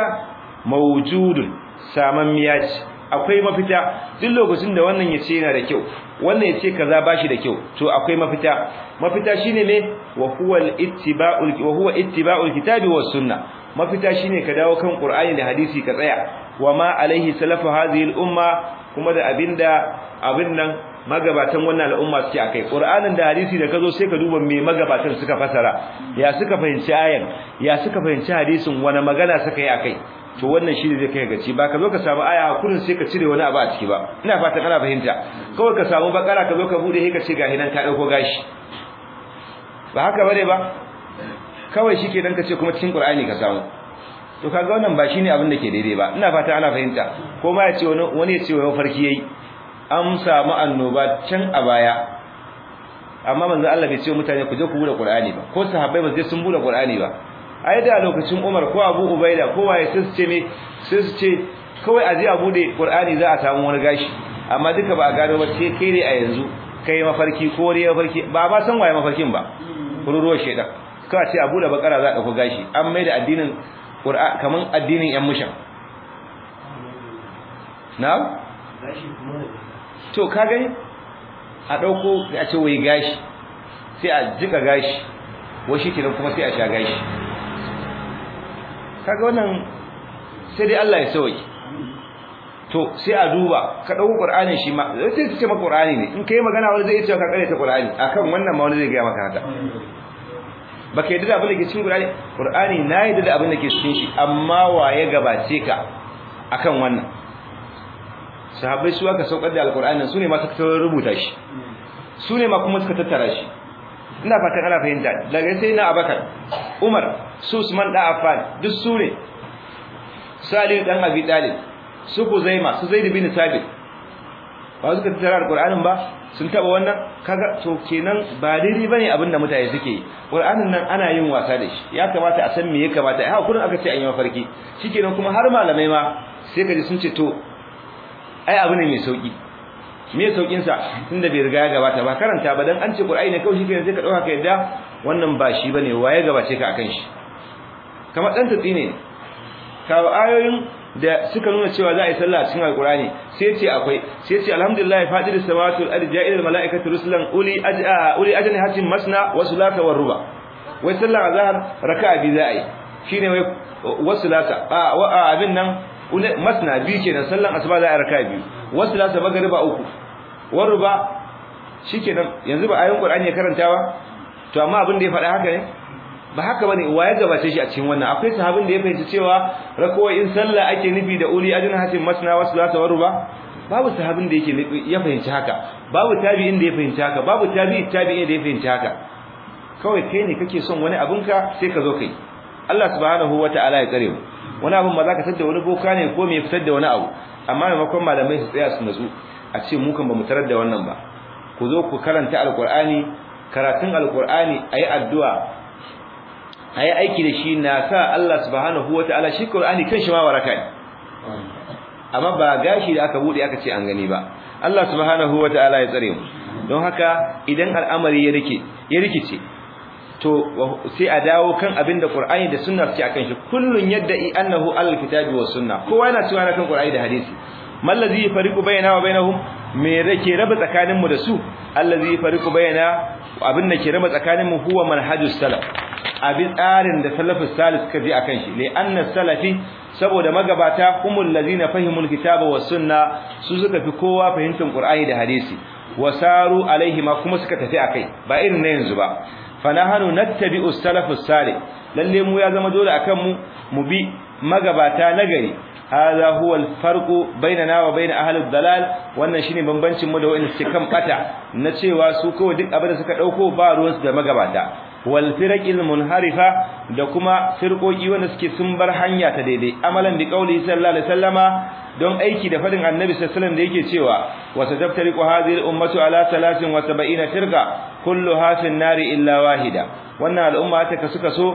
mawjudun saman miyaci akwai mafita duk lokacin da wannan yace yana da kyau wannan yace kaza bashi da kyau to akwai mafita mafita shine ne wa huwa al-ittiba'ul wa huwa ittiba'ul kitabi was sunnah mafita shine ka dawo kan qur'ani da hadisi ka tsaya wa ma alaihi salafu hadhihi al-umma kuma da abinda abin nan magabatan wannan al'umma suke akai qur'anin da hadisi da kazo sai ka duba me magabatan suka fasara ya suka fahimci ayan ya suka fahimci hadisin wani magana suka yi akai to wannan shi ne zai kai gaci ba ka zo ka samu aya kurin sai ka cire wani abu a ciki ba ina fatan kana fahimta kawai ka samu bakara ka zo ka bude sai ka ce ga hinan ka dauko gashi ba haka bane ba kawai shi ke dan ka ce kuma cikin qur'ani ka samu to kaga wannan ba shine abin da ke daidai ba ina fata ana fahimta ko ma ya ce wani wani ya ce wani farki yayi an samu annoba can a baya amma manzo Allah bai ce mutane ku je ku bude qur'ani ba ko sahabbai ba sai sun bude qur'ani ba ai da lokacin Umar ko Abu Ubaida ko waye sai su ce me sai su ce kawai a je a bude Qur'ani za a samu wani gashi amma duka ba a gano ba sai kai ne a yanzu kai mafarki ko ne mafarki ba ba san waye mafarkin ba kururuwar shedan ka ce a bude bakara za a dauko gashi an mai da addinin Qur'an kaman addinin yan mushan na'am to ka gani a dauko a ce wai gashi sai a jika gashi wai shi kenan kuma sai a sha gashi kaga wannan sai dai Allah ya sauke to sai a duba ka dauko Qur'ani shi ma sai su ce maka Qur'ani ne in kai magana wani zai ce ka kare ta Qur'ani akan wannan ma wani zai ga maka haka baka yadda da abin da ke cikin Qur'ani Qur'ani na yadda da abin da ke cikin shi amma waye gabace ka akan wannan sahabbai su aka saukar da alqur'ani su ne ma suka rubuta shi su ne ma kuma suka tattara shi ina fatan ana fahimta daga sai na Abakar Umar su Usman da Affan duk su ne Salih dan Abi Talib su Kuzaima su Zaid bin Sabit ba su ka tattara alqur'anin ba sun taba wannan kaga to kenan ba daidai bane abin da mutane suke yi qur'anin nan ana yin wasa da shi ya kamata a san me ya kamata ai hakurin aka ce an yi mafarki shikenan kuma har malamai ma sai kaji sun ce to ai abu ne mai sauki me saukin sa tunda bai riga ya gabata ba karanta ba dan an ce qur'ani ne kawai shikenan sai ka dauka ka yadda wannan ba shi bane waye gabace ka akan shi kamar dan tatsi ne kawo ayoyin da suka nuna cewa za a yi sallah cikin alkurani sai ce akwai sai ce alhamdulillah fadir samawati wal ardi ja'ilul malaikati rusulan uli aj'a uli ajni hatin masna wa sulata war ruba wai sallar azhar raka'a bi za a yi shine wai wasulata a wa abin nan masna bi kenan sallan asuba za a yi raka'a biyu wasulata magriba uku war ruba shikenan yanzu ba ayoyin qur'ani ya karantawa to amma abin da ya faɗa haka ne ba haka bane waye gabace shi a cikin wannan akwai sahabin da ya fahimci cewa in sallah ake nufi da uli ajin hatin masna wa salata wa ruba babu sahabin da yake ya fahimci haka babu tabi'in da ya fahimci haka babu tabi'i tabi'i da ya fahimci haka kawai kai ne kake son wani abinka sai ka zo kai Allah subhanahu wata'ala ya kare mu wani abin ba za ka tada wani boka ne ko me fitar da wani abu amma maimakon malamai su tsaya su natsu a ce mu kan ba mu tarar da wannan ba ku zo ku karanta alqur'ani karatun alqur'ani ayi addu'a ayi aiki da shi na sa Allah subhanahu wataala shi Qur'ani kanshi ma waraka ne amma ba gashi da aka bude aka ce an gani ba Allah subhanahu wataala ya tsare mu don haka idan al'amari ya rike ya rikice to sai a dawo kan abin da Qur'ani da sunna suke akan shi kullun yadda'i annahu al-kitabi was sunna kowa yana cewa kan Qur'ani da hadisi mallazi yafariqu bainana wa bainahum me rake raba tsakanin mu da su allazi yafariqu baina abin da ke raba tsakanin mu huwa manhajus salaf abi tsarin da salafus salih suka bi akan shi li anna salafi saboda magabata humul ladina fahimul kitaba was sunna su suka fi kowa fahimtar qur'ani da hadisi wasaru alaihi ma kuma suka tafi akai ba irin na yanzu ba fanahanu nattabi'u salafus salih lalle mu ya zama dole akan mu mu bi magabata nagari hadha huwa alfarqu bainana wa bain ahli dalal wannan shine bambancin mu da wanda suke kan bata na cewa su kawai duk abin da suka dauko ba ruwansu da magabata wal firaqil munharifa da kuma firqoki wanda suke sun bar hanya ta daidai amalan bi qauli sallallahu alaihi wasallama don aiki da fadin annabi sallallahu alaihi wasallam da yake cewa wa sadaftariqu hadhihi al ummatu ala 73 firqa kulluha fi nari illa wahida wannan al'umma ta kasu kaso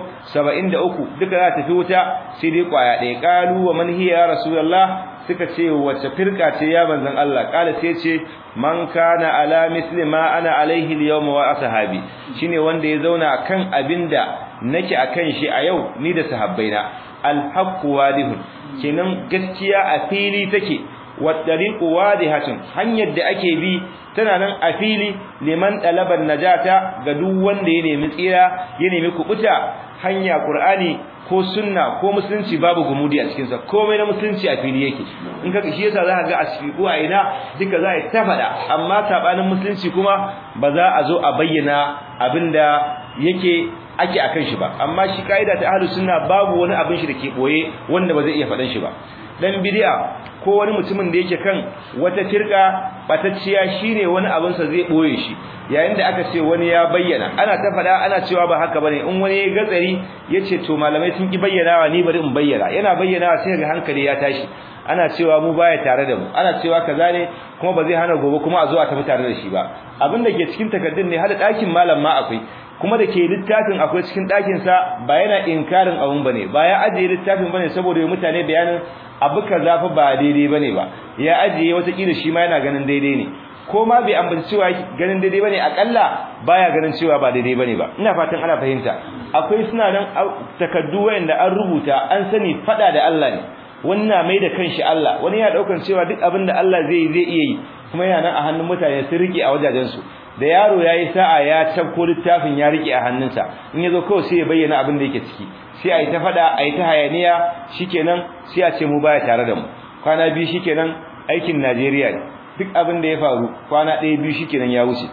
73 duka za ta fi wuta sai dai kwaya ɗaya qalu wa man hiya ya rasulullah suka ce wace firqa ce ya manzon Allah kala sai ce man kana ala misli ma ana alaihi al-yawm wa ashabi shine wanda ya zauna kan abinda nake akan shi a yau ni da sahabbaina al-haqqu wadihun kenan gaskiya a fili take wa tariqu wadihatun hanyar da ake bi tana nan a fili liman talaban najata ga duk wanda ya nemi tsira ya nemi kubuta hanya qur'ani ko sunna ko musulunci babu gumudi a cikin sa komai na musulunci a fili yake in ka shi yasa zaka ga asfiqu a ina duka za a ta fada amma sabanin musulunci kuma ba za a zo a bayyana abinda yake ake akan shi ba amma shi kaida ta ahlus sunna babu wani abin shi dake boye wanda ba zai iya fadan shi ba dan bid'a ko wani mutumin da yake kan wata tirka batacciya shine wani abin sa zai boye shi yayin da aka ce wani ya bayyana ana ta fada ana cewa ba haka bane in wani ya gatsari yace to malamai sun ki bayyanawa ni bari in bayyana yana bayyanawa sai ga hankali ya tashi ana cewa mu baya tare da mu ana cewa kaza ne kuma ba zai hana gobe kuma a zo a tafi tare da shi ba abin da ke cikin takaddun ne hada dakin malam ma akwai kuma da ke littafin akwai cikin ɗakin sa ba yana inkarin abun bane ba ya ajiye littafin bane saboda mutane bayanin abu kaza fa ba daidai bane ba ya ajiye wata kila shi ma yana ganin daidai ne ko ma bai ambaci cewa ganin daidai bane akalla baya ganin cewa ba daidai bane ba ina fatan ana fahimta akwai suna nan takaddu wanda an rubuta an sani fada da Allah ne wannan mai da kanshi Allah wani ya daukan cewa duk abin da Allah zai zai iya yi kuma yana nan a hannun mutane sun rike a wajajen su da yaro yayi sa'a ya tabko littafin ya rike a hannunsa in yazo kawai sai ya bayyana abin da yake ciki sai ayi ta fada ayi ta hayaniya shikenan sai a ce mu baya tare da mu kwana biyu shikenan aikin Najeriya ne duk abin da ya faru kwana ɗaya biyu shikenan ya wuce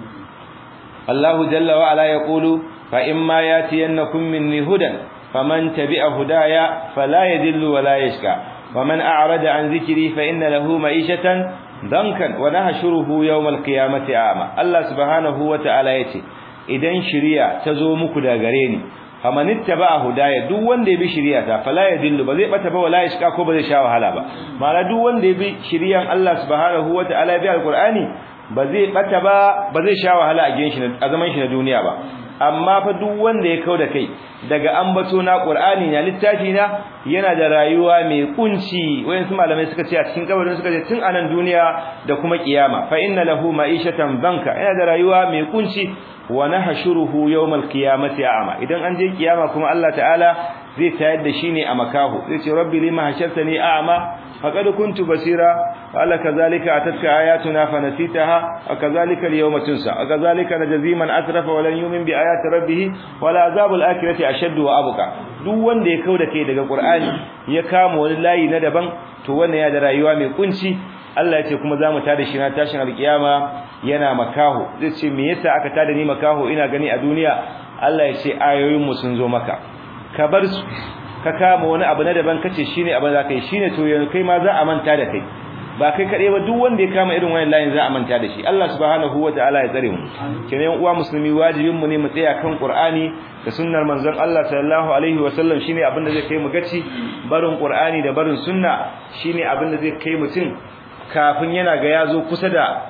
Allahu jalla wa ala yaqulu fa imma yatiyannakum minni hudan faman tabi'a hudaya fala yadillu wa la yashqa ومن أعرض عن ذكري فإن له معيشة ضنكا ونحشره يوم القيامة أعمى الله سبحانه وتعالى يتي idan shiriya ta zo muku da gare ni famanitta ba hudaya duk wanda ya bi shiriya ta fala ya dillu ba zai bata ba wala yashka ko ba zai sha wahala ba ma'ana duk wanda ya bi shiriyan Allah subhanahu wataala ya bi alqur'ani ba zai bata ba ba zai sha wahala a gidan shi a zaman shi na duniya ba amma fa duk wanda ya kauda kai daga ambato na Qur'ani na littafi na yana da rayuwa mai kunci wayansu malamai suka ce a cikin kabarin suka ce tun anan duniya da kuma kiyama fa inna lahu ma'ishatan banka yana da rayuwa mai kunci wa nahshuruhu yawmal qiyamati a'ma idan an je kiyama kuma Allah ta'ala zai tayar da shi ne a makaho zai ce rabbi lima hashartani a'ma faqad kuntu basira qala kadhalika atatka ayatuna fanasitaha wa kadhalika al-yawma tunsa wa kadhalika najzi man asrafa wa lam yu'min bi ayati rabbih wa la azabul akhirati ashaddu wa abqa duk wanda ya kauda kai daga qur'ani ya kama wani layi na daban to wannan ya da rayuwa mai kunci Allah ya ce kuma zamu tada shi na tashin alkiyama yana makaho zai ce me yasa aka tada ni makaho ina gani a duniya Allah ya ce ayoyin mu sun zo maka ka bar su ka kama wani abu na daban kace shine abin da kai shine to yanzu kai ma za a manta da kai ba kai kade ba duk wanda ya kama irin wannan layin za a manta da shi Allah subhanahu wataala ya tsare mu kenan uwa musulmi wajibin mu ne mu tsaya kan Qur'ani da sunnar manzon Allah sallallahu alaihi wasallam shine abin da zai kai mu gaci barin Qur'ani da barin sunna shine abin da zai kai mutum kafin yana ga yazo kusa da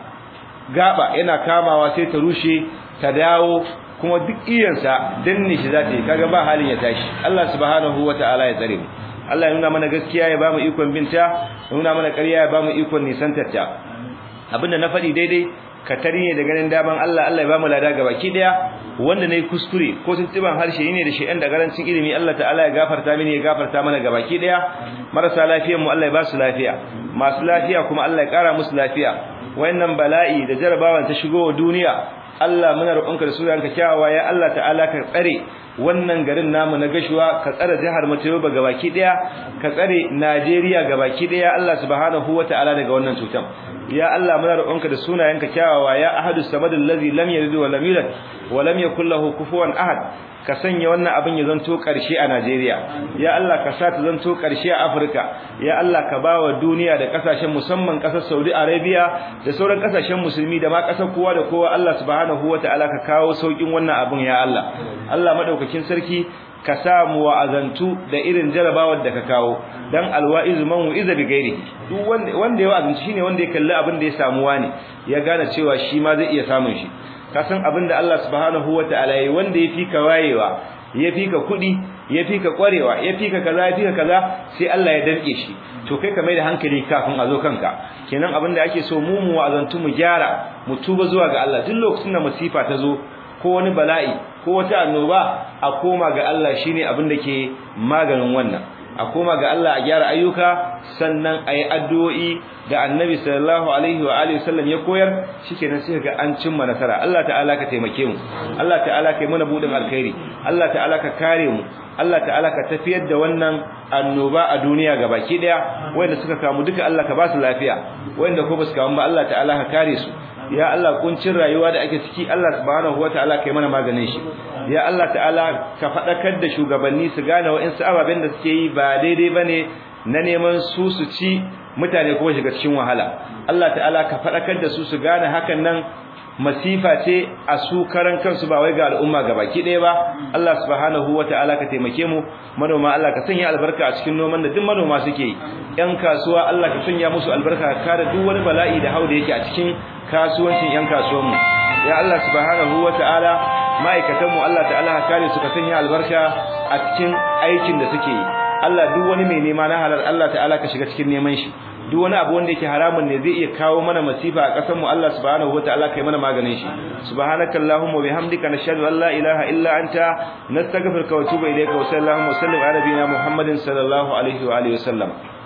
gaba yana kamawa sai ta rushe ta dawo kuma duk iyansa danne shi zata yi kaga ba halin ya tashi Allah subhanahu wataala ya tsare mu Allah ya nuna mana gaskiya ya bamu ikon binta ya nuna mana ƙarya ya bamu ikon nisantarta abinda na faɗi daidai ka ne da ganin daman Allah Allah ya bamu lada gabaki daya wanda nayi kuskure ko tuntuban harshe ne da shedan da garancin ilimi Allah ta'ala ya gafarta mini ya gafarta mana gabaki daya marasa lafiyar mu Allah ya ba su lafiya masu lafiya kuma Allah ya kara musu lafiya wayannan bala'i da jarabawan ta shigo wa duniya Allah muna roƙonka da sunayenka kyawawa ya Allah ta'ala ka tsare wannan garin namu na gashuwa ka tsare jihar Matayoba gabaki daya ka tsare Najeriya gabaki daya Allah subhanahu wataala daga wannan cutan ya Allah muna roƙonka da sunayenka kyawawa ya ahadus samadul ladzi lam yalid wa lam yulad wa lam yakul lahu kufuwan ahad ka sanya wannan abin ya zanto ƙarshe a Najeriya ya Allah ka sa ta zanto ƙarshe a Afirka ya Allah ka bawa duniya da kasashen musamman ƙasar Saudi Arabia da sauran kasashen musulmi da ma ƙasar kowa da kowa Allah subhanahu wataala ka kawo saukin wannan abin ya Allah Allah madaukakin sarki ka sa mu wa'azantu da irin jarabawar da ka kawo dan alwa'iz man wa'iza bi gairi duk wanda wanda ya wa'azantu shine wanda ya kalli abin da ya samu wani ya gane cewa shi ma zai iya samun shi ka san abin da Allah subhanahu wataala yayi wanda ya fika wayewa ya fika kudi ya fika kwarewa ya fika kaza ya fika kaza sai Allah ya danke shi to kai ka mai da hankali kafin a zo kanka kenan abin da ake so mu mu wa'azantu mu gyara mu tuba zuwa ga Allah duk lokacin da musifa ta zo ko wani bala'i ko wata annoba a koma ga Allah shine abin da ke maganin wannan a koma ga Allah a gyara ayyuka sannan ayi addu'o'i da Annabi sallallahu alaihi wa alihi wasallam ya koyar shikenan sai ga an cimma nasara Allah ta'ala ka taimake mu Allah ta'ala ka yi mana budin alkhairi Allah ta'ala ka kare mu Allah ta'ala ka tafiyar da wannan annoba a duniya gabaki daya wanda suka kamu duka Allah ka ba su lafiya wanda ko ba su kamu ba Allah ta'ala ka kare su ya Allah kuncin rayuwa da ake ciki Allah subhanahu wataala kai mana maganin shi ya Allah ta'ala ka fadakar da shugabanni su gane wa'insu ababen da suke yi ba daidai bane na neman su su ci mutane kuma shiga cikin wahala Allah ta'ala ka fadakar da su su gane hakan nan masifa ce a su karan kansu ba wai ga al'umma gabaki ɗaya ba Allah subhanahu wataala ka taimake mu manoma Allah ka sanya albarka a cikin noman da duk manoma suke yi yan kasuwa Allah ka sanya musu albarka ka kare duk wani bala'i da hauda yake a cikin kasuwancin yan kasuwan mu ya Allah subhanahu wataala ma'aikatan mu Allah ta'ala ka kare su ka sanya albarka a cikin aikin da suke yi Allah duk wani mai nema na halal Allah ta'ala ka shiga cikin neman shi duk wani abu wanda yake haramun ne zai iya kawo mana masifa a ƙasar mu Allah subhanahu wataala kai mana maganin shi subhanakallahumma bihamdika nashhadu an la ilaha illa anta nastaghfiruka wa atubu ilayka wa sallallahu wa sallim ala nabiyyina muhammadin sallallahu alaihi wa alihi wa sallam